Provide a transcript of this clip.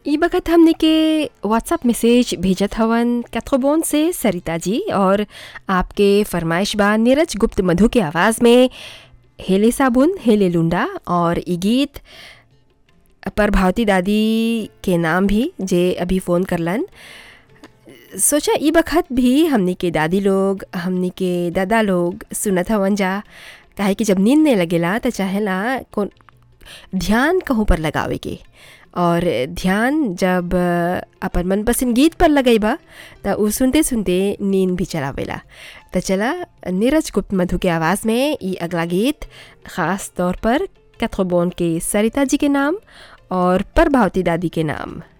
ई बखत हमने के व्हाट्सएप मैसेज भेजत हवन कैथोबोन से सरिता जी और आपके फरमाइश बा नीरज गुप्त मधु के आवाज़ में हेले साबुन हेले लुंडा और ई गीत पर भावती दादी के नाम भी जे अभी फ़ोन करलन सोचा ई बखत भी हमनी के दादी लोग हमनी के दादा लोग सुनत हवन जा काहे कि जब नींद नहीं लगेला तो चाहेला कौन ध्यान कहूँ पर लगावे के और ध्यान जब अपन मनपसंद गीत पर लगेबा त उ सुनते सुनते नींद भी चलावेला तो चला नीरज गुप्त मधु के आवाज़ में ये अगला गीत ख़ास तौर पर कैथोबोन के सरिता जी के नाम और प्रभावती दादी के नाम